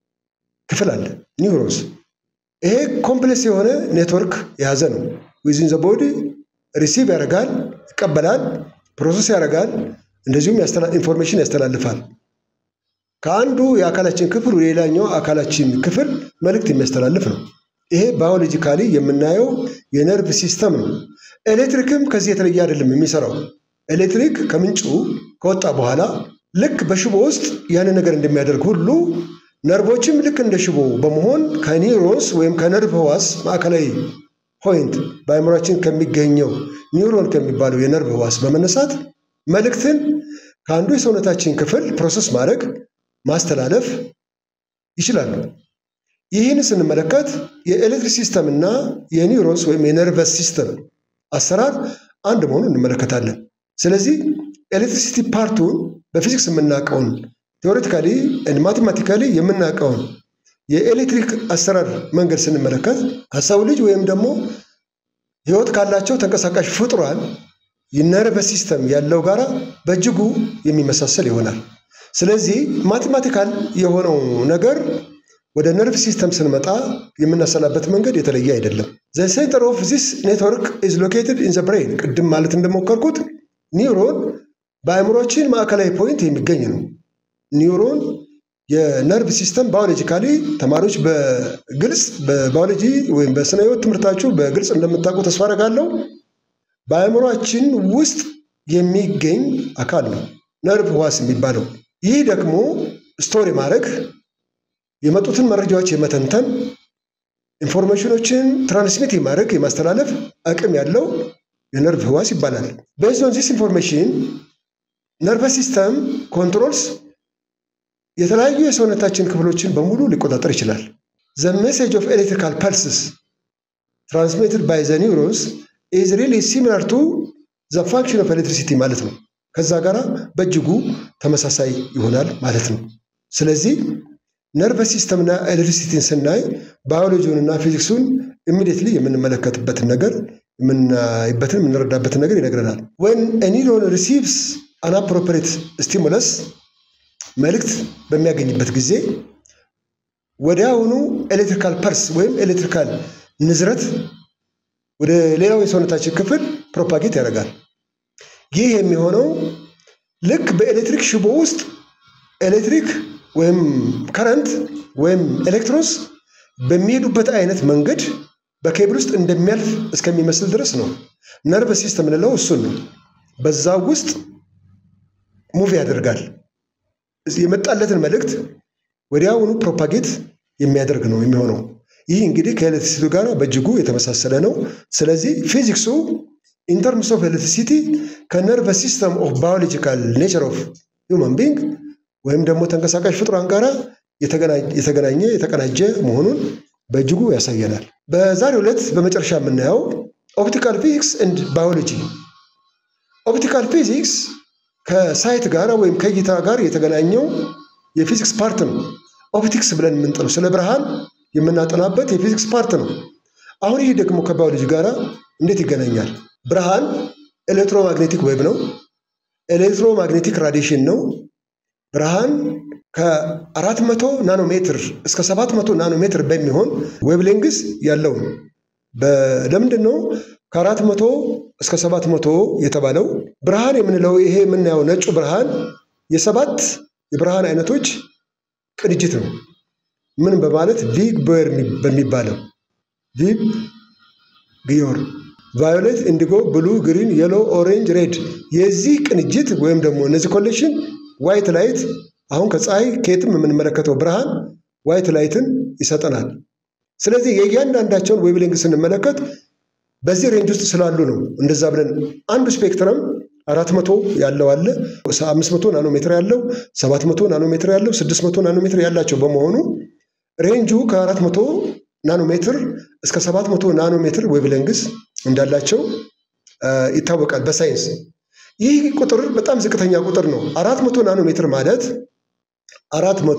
Speaker 1: ክፍል አለ። ኒውሮንስ ይሄ ኮምፕሌክስ የሆነ ኔትወርክ የያዘ ነው። ዊዝን ዘ ቦዲ ሪሲቭ ያደርጋል፣ ይቀበላል፣ ፕሮሰስ ያደርጋል፣ እንደዚሁም ኢንፎርሜሽን ያስተላልፋል። ከአንዱ የአካላችን ክፍል ወደ ሌላኛው አካላችን ክፍል መልእክት የሚያስተላልፍ ነው። ይሄ ባዮሎጂካሊ የምናየው የነርቭ ሲስተም ነው። ኤሌክትሪክም ከዚህ የተለየ አይደለም የሚሰራው። ኤሌክትሪክ ከምንጩ ከወጣ በኋላ ልክ በሽቦ ውስጥ ያንን ነገር እንደሚያደርግ ሁሉ ነርቮችም ልክ እንደ ሽቦ በመሆን ከኒውሮንስ ወይም ከነርቭ ህዋስ ማዕከላዊ ፖይንት በአእምሯችን ከሚገኘው ኒውሮን ከሚባለው የነርቭ ህዋስ በመነሳት መልእክትን ከአንዱ የሰውነታችን ክፍል ፕሮሰስ ማድረግ ማስተላለፍ ይችላሉ። ይህን ስንመለከት የኤሌክትሪክ ሲስተም እና የኒውሮንስ ወይም የነርቨስ ሲስተም አሰራር አንድ መሆኑን እንመለከታለን። ስለዚህ ኤሌክትሪሲቲ ፓርቱን በፊዚክስ የምናውቀውን ቴዎሬቲካሊ ማቴማቲካሊ የምናውቀውን የኤሌክትሪክ አሰራር መንገድ ስንመለከት ከሰው ልጅ ወይም ደግሞ ህይወት ካላቸው ተንቀሳቃሽ ፍጡራን የነርቨስ ሲስተም ያለው ጋራ በእጅጉ የሚመሳሰል ይሆናል። ስለዚህ ማቴማቲካል የሆነው ነገር ወደ ነርቭ ሲስተም ስንመጣ የምናሰላበት መንገድ የተለየ አይደለም። ዘ ሴንተር ኦፍ ዚስ ኔትወርክ ኢዝ ሎኬትድ ኢን ዘ ብሬን። ቅድም ማለት እንደሞከርኩት ኒውሮን በአእምሮችን ማዕከላዊ ፖይንት የሚገኝ ነው። ኒውሮን የነርቭ ሲስተም ባዮሎጂካሊ ተማሪዎች በግልጽ በባዮሎጂ ወይም በስነ ህይወት ትምህርታችሁ በግልጽ እንደምታውቁ ተስፋ አደርጋለሁ። በአእምሯችን ውስጥ የሚገኝ አካል ነው ነርቭ ህዋስ የሚባለው። ይህ ደግሞ ስቶሪ ማድረግ የመጡትን መረጃዎች የመተንተን ኢንፎርሜሽኖችን ትራንስሚት የማድረግ የማስተላለፍ አቅም ያለው የነርቭ ህዋስ ይባላል። ቤዝድ ኦን ዚስ ኢንፎርሜሽን ነርቨስ ሲስተም ኮንትሮልስ የተለያዩ የሰውነታችን ክፍሎችን በሙሉ ሊቆጣጠር ይችላል። ዘ ሜሴጅ ኦፍ ኤሌክትሪካል ፐልስስ ትራንስሚትድ ባይ ዘ ኒውሮንስ ኢዝ ሪሊ ሲሚላር ቱ ዘ ፋንክሽን ኦፍ ኤሌክትሪሲቲ ማለት ነው። ከዛ ጋር በእጅጉ ተመሳሳይ ይሆናል ማለት ነው። ስለዚህ ነርቨስ ሲስተምና ኤሌክትሪሲቲን ስናይ ባዮሎጂውንና ፊዚክሱን ኢሚዲየትሊ የምንመለከትበትን ነገር የምናይበትን የምንረዳበትን ነገር ይነግረናል። ወን ኒውሮን ሪሲቭስ አናፕሮፕሬት ስቲሙለስ መልእክት በሚያገኝበት ጊዜ ወዲያውኑ ኤሌክትሪካል ፐርስ ወይም ኤሌክትሪካል ንዝረት ወደ ሌላው የሰውነታችን ክፍል ፕሮፓጌት ያደርጋል። ይህ የሚሆነው ልክ በኤሌክትሪክ ሽቦ ውስጥ ኤሌክትሪክ ወይም ከረንት ወይም ኤሌክትሮንስ በሚሄዱበት አይነት መንገድ በኬብል ውስጥ እንደሚያልፍ እስከሚመስል ድረስ ነው። ነርቭ ሲስተም የምንለው እሱን ነው። በዛ ውስጥ ሙቭ ያደርጋል። የመጣለትን መልእክት ወዲያውኑ ፕሮፓጌት የሚያደርግ ነው የሚሆነው። ይህ እንግዲህ ከኤሌክትሪሲቲ ጋር በእጅጉ የተመሳሰለ ነው። ስለዚህ ፊዚክሱ ኢንተርምስ ኦፍ ኤሌክትሪሲቲ ከነርቨስ ሲስተም ኦፍ ባዮሎጂካል ኔቸር ኦፍ ሂውማን ቢንግ ወይም ደግሞ ተንቀሳቃሽ ፍጡራን ጋር የተገናኘ የተቀናጀ መሆኑን በእጅጉ ያሳየናል። በዛሬው ዕለት በመጨረሻ የምናየው ኦፕቲካል ፊዚክስ ኤንድ ባዮሎጂ። ኦፕቲካል ፊዚክስ ከሳይት ጋር ወይም ከእይታ ጋር የተገናኘው የፊዚክስ ፓርት ነው። ኦፕቲክስ ብለን የምንጠራው ስለ ብርሃን የምናጠናበት የፊዚክስ ፓርት ነው። አሁን ይህ ደግሞ ከባዮሎጂ ጋር እንዴት ይገናኛል? ብርሃን ኤሌክትሮማግኔቲክ ዌብ ነው። ኤሌክትሮማግኔቲክ ራዲሽን ነው። ብርሃን ከአራት መቶ ናኖሜትር እስከ ሰባት መቶ ናኖሜትር በሚሆን ዌብሌንግስ ያለው ነው። ለምንድን ነው ከአራት መቶ እስከ ሰባት መቶ የተባለው? ብርሃን የምንለው ይሄ የምናየው ነጩ ብርሃን የሰባት የብርሃን አይነቶች ቅንጅት ነው። ምን በማለት ቪግ ቦየር በሚባለው ቪግ ግዮር ቫዮሌት፣ ኢንዲጎ፣ ብሉ፣ ግሪን፣ የሎ፣ ኦሬንጅ፣ ሬድ የዚህ ቅንጅት ወይም ደግሞ እነዚህ ኮሌክሽን ዋይት ላይት አሁን ከፀሐይ ከየትም የምንመለከተው ብርሃን ዋይት ላይትን ይሰጠናል። ስለዚህ የእያንዳንዳቸውን ዌብሌንግ ስንመለከት በዚህ ሬንጅ ውስጥ ስላሉ ነው እንደዛ ብለን አንዱ ስፔክትረም አራት መቶ ያለው አለ፣ አምስት መቶ ናኖሜትር ያለው፣ ሰባት መቶ ናኖሜትር ያለው፣ ስድስት መቶ ናኖሜትር ያላቸው በመሆኑ ሬንጁ ከአራት መቶ ናኖሜትር እስከ ሰባት መቶ ናኖሜትር ዌብሌንግስ እንዳላቸው ይታወቃል በሳይንስ። ይህ ቁጥር በጣም ዝቅተኛ ቁጥር ነው። አራት መቶ ናኖ ሜትር ማለት አራት መቶ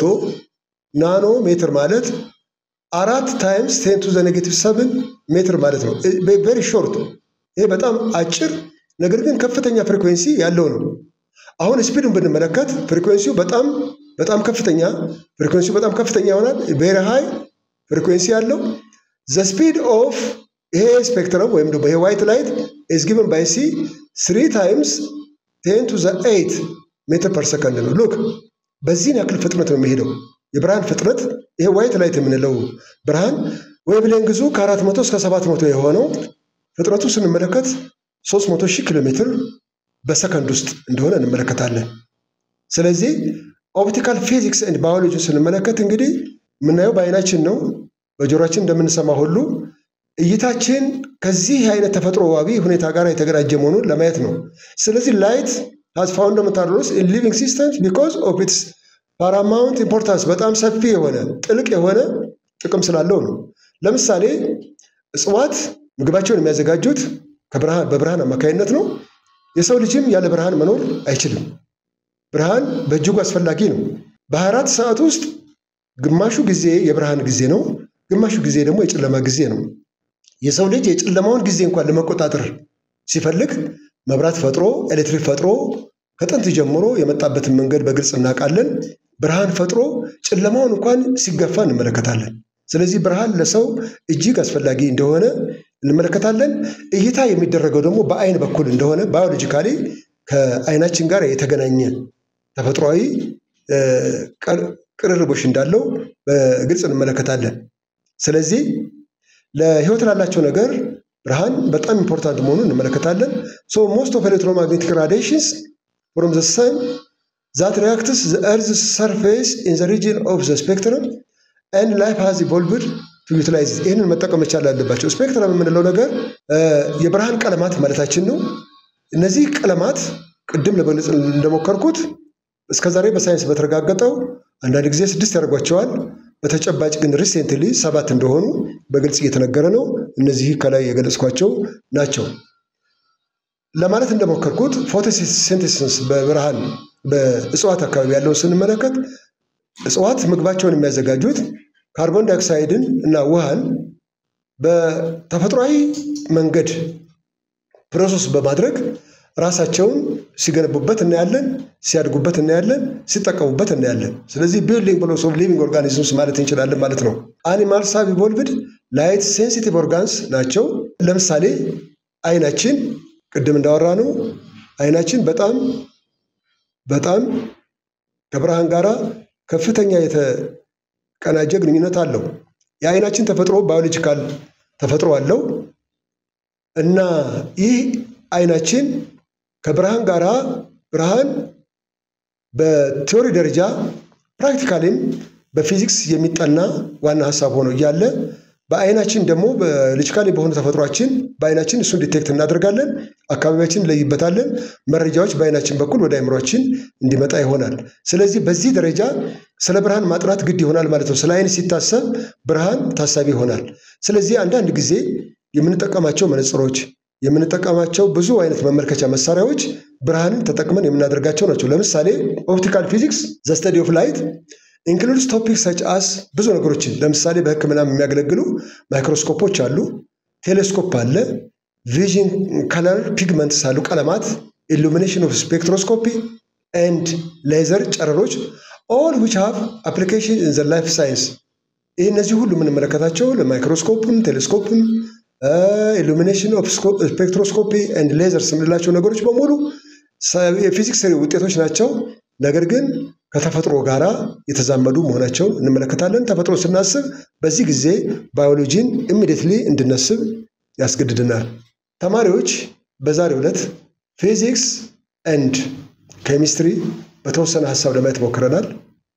Speaker 1: ናኖ ሜትር ማለት አራት ታይምስ ቴን ቱ ዘ ኔጌቲቭ ሰብን ሜትር ማለት ነው። ቬሪ ሾርት። ይሄ በጣም አጭር ነገር ግን ከፍተኛ ፍሪኩዌንሲ ያለው ነው። አሁን ስፒድን ብንመለከት ፍሪኩዌንሲው በጣም በጣም ከፍተኛ ፍሪኩዌንሲው በጣም ከፍተኛ ይሆናል። ቬሪ ሃይ ፍሪኩዌንሲ ያለው ዘ ስፒድ ኦፍ ይሄ ስፔክትረም ወይም ደግሞ ይሄ ዋይት ላይት ኢዝ ጊቨን ባይ ሲ ስሪ ታይምስ ቴን ቱ ዘ ኤይት ሜትር ፐር ሰከንድ ነው። ሉክ በዚህን ያክል ፍጥነት ነው የሚሄደው የብርሃን ፍጥነት። ይሄ ዋይት ላይት የምንለው ብርሃን ዌቭሌንግዙ ከአራት መቶ እስከ ሰባት መቶ የሆነው ፍጥነቱ ስንመለከት ሶስት መቶ ሺህ ኪሎ ሜትር በሰከንድ ውስጥ እንደሆነ እንመለከታለን። ስለዚህ ኦፕቲካል ፊዚክስ ኤንድ ባዮሎጂ ስንመለከት እንግዲህ የምናየው በአይናችን ነው፣ በጆሮችን እንደምንሰማ ሁሉ እይታችን ከዚህ አይነት ተፈጥሮአዊ ሁኔታ ጋር የተገናኘ መሆኑን ለማየት ነው። ስለዚህ ላይት ሃዝ ፋውንዳሜንታል ሮልስ ኢን ሊቪንግ ሲስተምስ ቢኮዝ ኦፍ ኢትስ ፓራማውንት ኢምፖርታንስ በጣም ሰፊ የሆነ ጥልቅ የሆነ ጥቅም ስላለው ነው። ለምሳሌ እጽዋት ምግባቸውን የሚያዘጋጁት በብርሃን አማካኝነት ነው። የሰው ልጅም ያለ ብርሃን መኖር አይችልም። ብርሃን በእጅጉ አስፈላጊ ነው። በ24 ሰዓት ውስጥ ግማሹ ጊዜ የብርሃን ጊዜ ነው፣ ግማሹ ጊዜ ደግሞ የጨለማ ጊዜ ነው። የሰው ልጅ የጨለማውን ጊዜ እንኳን ለመቆጣጠር ሲፈልግ መብራት ፈጥሮ ኤሌክትሪክ ፈጥሮ ከጥንት ጀምሮ የመጣበትን መንገድ በግልጽ እናውቃለን። ብርሃን ፈጥሮ ጨለማውን እንኳን ሲገፋ እንመለከታለን። ስለዚህ ብርሃን ለሰው እጅግ አስፈላጊ እንደሆነ እንመለከታለን። እይታ የሚደረገው ደግሞ በአይን በኩል እንደሆነ ባዮሎጂካሊ ከአይናችን ጋር የተገናኘ ተፈጥሯዊ ቅርርቦሽ እንዳለው በግልጽ እንመለከታለን። ስለዚህ ለህይወት ላላቸው ነገር ብርሃን በጣም ኢምፖርታንት መሆኑን እንመለከታለን። ሶ ሞስት ኦፍ ኤሌክትሮማግኔቲክ ራዲዬሽንስ ፍሮም ዘ ሰን ዛት ሪያክትስ ዘ ኤርዝ ሰርፌስ ኢን ዘ ሪጅን ኦፍ ዘ ስፔክትረም ኤንድ ላይፍ ሃዝ ኢቮልቭድ ቱ ዩቲላይዝ ይህንን መጠቀም መቻል አለባቸው። ስፔክትረም የምንለው ነገር የብርሃን ቀለማት ማለታችን ነው። እነዚህ ቀለማት ቅድም ለመግለጽ እንደሞከርኩት እስከዛሬ በሳይንስ በተረጋገጠው አንዳንድ ጊዜ ስድስት ያደርጓቸዋል። በተጨባጭ ግን ሪሴንትሊ ሰባት እንደሆኑ በግልጽ እየተነገረ ነው። እነዚህ ከላይ የገለጽኳቸው ናቸው። ለማለት እንደሞከርኩት ፎቶሲንቴሲስ በብርሃን በእጽዋት አካባቢ ያለውን ስንመለከት እጽዋት ምግባቸውን የሚያዘጋጁት ካርቦን ዳይኦክሳይድን እና ውሃን በተፈጥሯዊ መንገድ ፕሮሰስ በማድረግ ራሳቸውን ሲገነቡበት እናያለን፣ ሲያድጉበት እናያለን፣ ሲጠቀሙበት እናያለን። ስለዚህ ቢልዲንግ ብሎክስ ኦፍ ሊቪንግ ኦርጋኒዝምስ ማለት እንችላለን ማለት ነው። አኒማልስ ሃቭ ኢቮልቭድ ላይት ሴንሲቲቭ ኦርጋንስ ናቸው። ለምሳሌ አይናችን ቅድም እንዳወራ ነው አይናችን በጣም በጣም ከብርሃን ጋር ከፍተኛ የተቀናጀ ግንኙነት አለው። የአይናችን ተፈጥሮ ባዮሎጂካል ተፈጥሮ አለው እና ይህ አይናችን ከብርሃን ጋር ብርሃን በቲዎሪ ደረጃ ፕራክቲካሊም በፊዚክስ የሚጠና ዋና ሀሳብ ሆኖ እያለ በአይናችን ደግሞ በሎጂካሊ በሆነ ተፈጥሯችን በአይናችን እሱን ዲቴክት እናደርጋለን፣ አካባቢያችን እንለይበታለን፣ መረጃዎች በአይናችን በኩል ወደ አይምሯችን እንዲመጣ ይሆናል። ስለዚህ በዚህ ደረጃ ስለ ብርሃን ማጥናት ግድ ይሆናል ማለት ነው። ስለ አይን ሲታሰብ ብርሃን ታሳቢ ይሆናል። ስለዚህ አንዳንድ ጊዜ የምንጠቀማቸው መነጽሮች የምንጠቀማቸው ብዙ አይነት መመልከቻ መሳሪያዎች ብርሃንን ተጠቅመን የምናደርጋቸው ናቸው። ለምሳሌ ኦፕቲካል ፊዚክስ ዘ ስተዲ ኦፍ ላይት ኢንክሉድስ ቶፒክ ሰች አስ ብዙ ነገሮችን ለምሳሌ በሕክምና የሚያገለግሉ ማይክሮስኮፖች አሉ፣ ቴሌስኮፕ አለ፣ ቪዥን ከለር ፒግመንትስ አሉ፣ ቀለማት፣ ኢሉሚኔሽን ኦፍ ስፔክትሮስኮፒ ኤንድ ሌዘር ጨረሮች ኦል ዊች ሃቭ አፕሊኬሽን ኢን ዘ ላይፍ ሳይንስ። ይህ እነዚህ ሁሉ የምንመለከታቸው ለማይክሮስኮፕም ቴሌስኮፕም ኢሉሚኔሽን ኦፍ ስፔክትሮስኮፒ ኤንድ ሌዘርስ የምንላቸው ነገሮች በሙሉ የፊዚክስ ውጤቶች ናቸው። ነገር ግን ከተፈጥሮ ጋር የተዛመዱ መሆናቸው እንመለከታለን። ተፈጥሮ ስናስብ በዚህ ጊዜ ባዮሎጂን ኢሚዲየትሊ እንድናስብ ያስገድድናል። ተማሪዎች በዛሬው ዕለት ፊዚክስ ኤንድ ኬሚስትሪ በተወሰነ ሀሳብ ለማየት ሞክረናል።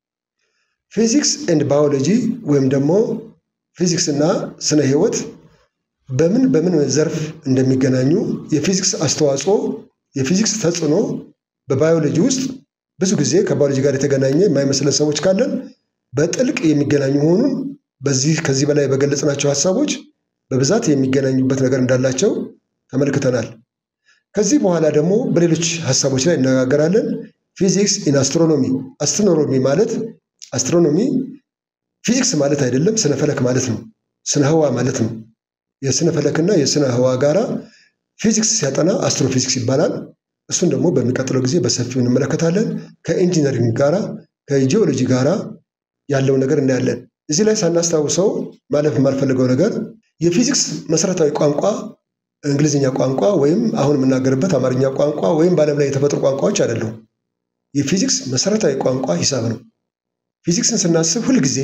Speaker 1: ፊዚክስ ኤንድ ባዮሎጂ ወይም ደግሞ ፊዚክስ እና ስነ ህይወት በምን በምን ዘርፍ እንደሚገናኙ የፊዚክስ አስተዋጽኦ የፊዚክስ ተጽዕኖ በባዮሎጂ ውስጥ ብዙ ጊዜ ከባዮሎጂ ጋር የተገናኘ የማይመስለን ሰዎች ካለን በጥልቅ የሚገናኙ መሆኑን በዚህ ከዚህ በላይ በገለጽናቸው ሀሳቦች በብዛት የሚገናኙበት ነገር እንዳላቸው ተመልክተናል። ከዚህ በኋላ ደግሞ በሌሎች ሀሳቦች ላይ እነጋገራለን። ፊዚክስ ኢን አስትሮኖሚ አስትሮኖሚ ማለት አስትሮኖሚ ፊዚክስ ማለት አይደለም፣ ስነ ፈለክ ማለት ነው። ስነ ህዋ ማለት ነው። የስነ ፈለክና የስነ ህዋ ጋራ ፊዚክስ ሲያጠና አስትሮፊዚክስ ይባላል። እሱን ደግሞ በሚቀጥለው ጊዜ በሰፊው እንመለከታለን። ከኢንጂነሪንግ ጋራ ከጂኦሎጂ ጋራ ያለው ነገር እናያለን። እዚህ ላይ ሳናስታውሰው ማለፍ የማልፈልገው ነገር የፊዚክስ መሰረታዊ ቋንቋ እንግሊዝኛ ቋንቋ ወይም አሁን የምናገርበት አማርኛ ቋንቋ ወይም በዓለም ላይ የተፈጥሮ ቋንቋዎች አይደሉም። የፊዚክስ መሰረታዊ ቋንቋ ሂሳብ ነው። ፊዚክስን ስናስብ ሁልጊዜ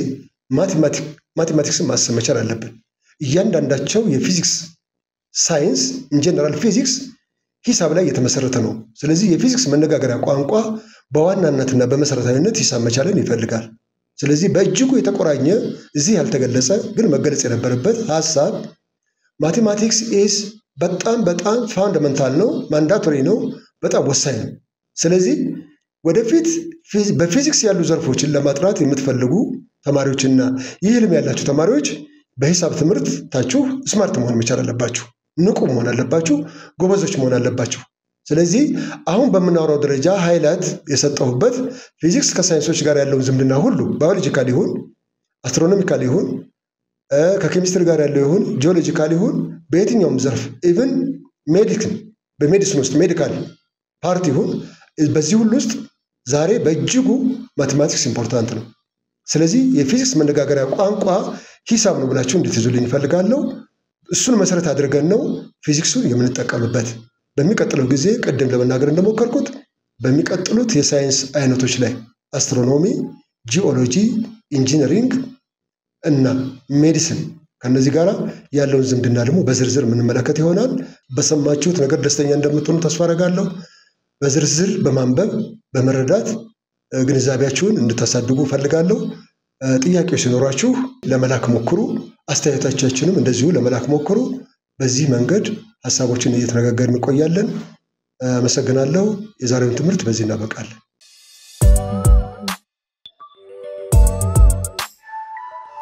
Speaker 1: ማቴማቲክስን ማሰብ መቻል አለብን። እያንዳንዳቸው የፊዚክስ ሳይንስ ኢንጀነራል ፊዚክስ ሂሳብ ላይ የተመሰረተ ነው። ስለዚህ የፊዚክስ መነጋገሪያ ቋንቋ በዋናነትና በመሰረታዊነት ሂሳብ መቻልን ይፈልጋል። ስለዚህ በእጅጉ የተቆራኘ እዚህ ያልተገለጸ ግን መገለጽ የነበረበት ሀሳብ ማቴማቲክስ ኢስ በጣም በጣም ፋውንደመንታል ነው፣ ማንዳቶሪ ነው፣ በጣም ወሳኝ ነው። ስለዚህ ወደፊት በፊዚክስ ያሉ ዘርፎችን ለማጥናት የምትፈልጉ ተማሪዎችና ይህ ህልም ያላችሁ ተማሪዎች በሂሳብ ትምህርት ታችሁ ስማርት መሆን መቻል አለባችሁ። ንቁ መሆን አለባችሁ። ጎበዞች መሆን አለባችሁ። ስለዚህ አሁን በምናወራው ደረጃ ሃይላይት የሰጠሁበት ፊዚክስ ከሳይንሶች ጋር ያለውን ዝምድና ሁሉ ባዮሎጂካል ይሁን አስትሮኖሚካል ይሁን ከኬሚስትሪ ጋር ያለው ይሁን ጂኦሎጂካል ይሁን በየትኛውም ዘርፍ ኢቭን ሜዲክን በሜዲሲን ውስጥ ሜዲካል ፓርት ይሁን በዚህ ሁሉ ውስጥ ዛሬ በእጅጉ ማቴማቲክስ ኢምፖርታንት ነው። ስለዚህ የፊዚክስ መነጋገሪያ ቋንቋ ሂሳብ ነው ብላችሁ እንድትይዙልኝ ይፈልጋለሁ። እሱን መሰረት አድርገን ነው ፊዚክሱን የምንጠቀምበት። በሚቀጥለው ጊዜ ቅድም ለመናገር እንደሞከርኩት በሚቀጥሉት የሳይንስ አይነቶች ላይ አስትሮኖሚ፣ ጂኦሎጂ፣ ኢንጂነሪንግ እና ሜዲሲን ከነዚህ ጋር ያለውን ዝምድና ደግሞ በዝርዝር የምንመለከት ይሆናል። በሰማችሁት ነገር ደስተኛ እንደምትሆኑ ተስፋ አደርጋለሁ። በዝርዝር በማንበብ በመረዳት ግንዛቤያችሁን እንድታሳድጉ እፈልጋለሁ። ጥያቄዎች ሲኖሯችሁ ለመላክ ሞክሩ። አስተያየቶቻችንም እንደዚሁ ለመላክ ሞክሩ። በዚህ መንገድ ሀሳቦችን እየተነጋገርን እንቆያለን። አመሰግናለሁ። የዛሬውን ትምህርት በዚህ እናበቃለን።